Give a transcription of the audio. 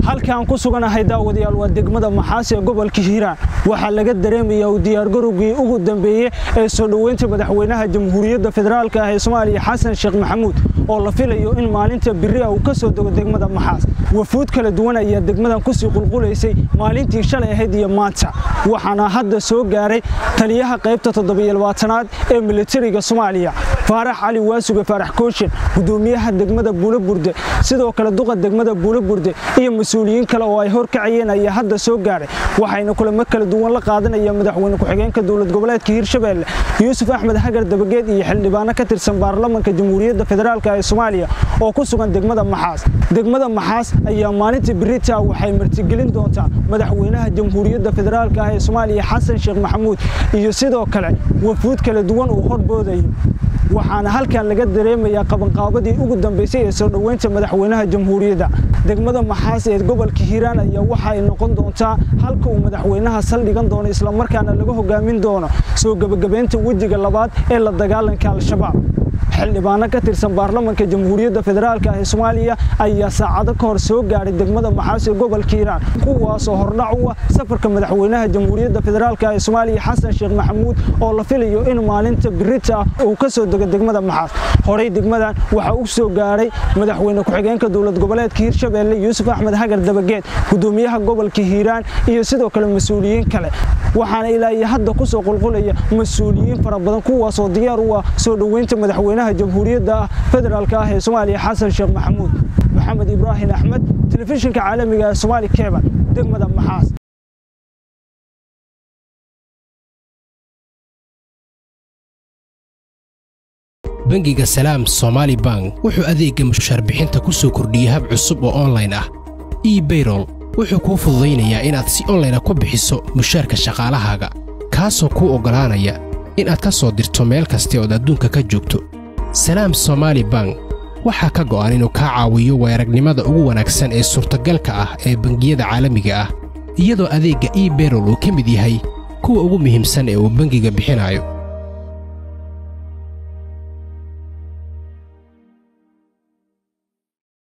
halkaan ku suganahay daawadayaal waa degmada maxaas ee gobolka hiiraan waxaa laga dareemayaa u diyaargarowgii ugu dambeeyey ee soo dhoweynta madaxweynaha jamhuuriyadda federaalk ah ee soomaaliya xasan sheekh maxamuud oo la filayo in maalinta biri ah uu ka soo dego degmada maxaas wafuud kala duwan ayaa degmadan kusii qulqulaysay maalintii shalay ahayd iyo maanta waxaana hadda soo gaaray taliyaha qaybta toddobayolbaatanaad ee militariga soomaaliya faarax cali waasuge faarax kooshin gudoomiyaha degmada buulaburde sidoo kale duqa degmada buulaburde iyo mas-uuliyiin kale oo ay horkacayeen ayaa hadda soo gaaray waxayna kulamo kala duwan la qaadanaya madaxweyne ku-xigeenka dowlad goboleedka hiirshabeelle yuusuf axmed hagar dabageed iyo xildhibaano ka tirsan baarlamanka jamhuuriyadda federaalk ee soomaaliya oo ku sugan degmada maxaas degmada maxaas ayaa maalinta birita waxay martigelin doontaa madaxweynaha jamhuuriyadda federaalk ah ee soomaaliya xasan sheekh maxamuud iyo sidoo kale wafuud kala duwan uu horboodayo waxaana halkan laga dareemayaa qabanqaabadii ugu dambaysay ee soo dhoweynta madaxweynaha jamhuuriyadda degmada maxaas ee gobolka hiiraan ayaa waxa ay noqon doontaa halka uu madaxweynaha saldhigan doono islamarkaana laga hogaamin doono soo gebagabaynta wejiga labaad ee la dagaalanka al-shabaab xildhibaano ka tirsan baarlamanka jamhuuriyadda federaalk ah ee soomaaliya ayaa saacado ka hor soo gaadhay degmada maxaas ee gobolka hiiraan kuwaasoo hordhac u ah safarka madaxweynaha jamhuuriyadda federaalk ee soomaaliya xasan sheekh maxamuud oo la filayo in maalinta birita ah uu ka soo dego degmada maxaas horey degmadan waxaa u soo gaadhay madaxweyne ku-xigeenka dowlad goboleedka hiirshabeelle yuusuf axmed hagar dabageed gudoomiyaha gobolka hiiraan iyo sidoo kale mas-uuliyiin kale waxaana ilaa iyo hadda ku soo qulqulaya mas-uuliyiin fara badan kuwaasoo diyaar u ah soo dhoweynta madaxweynaha jamhuuriyadda federaalk ah ee soomaaliya xasan sheekh maxamuud maxamed ibraahim axmed telefishinka caalamiga ee somaali keban degmada maxaas bangiga salaam somaali bank wuxuu adeegga mushaarbixinta ku soo kordhiyey hab cusub oo onlayn ah ebayrol wuxuu kuu fududaynayaa inaad si onlayna ku bixiso mushaarka shaqaalahaaga kaasoo kuu oggolaanaya inaad ka soo dirto meel kasta ood adduunka ka joogto salaam somaali bank waxaa ka go'an inuu kaa caawiyo weeragnimada ugu wanaagsan ee suurtagalka ah ee bangiyada caalamiga ah iyadoo adeegga ebayrol uu ka mid yahay kuwa ugu muhiimsan ee uu bangiga bixinayo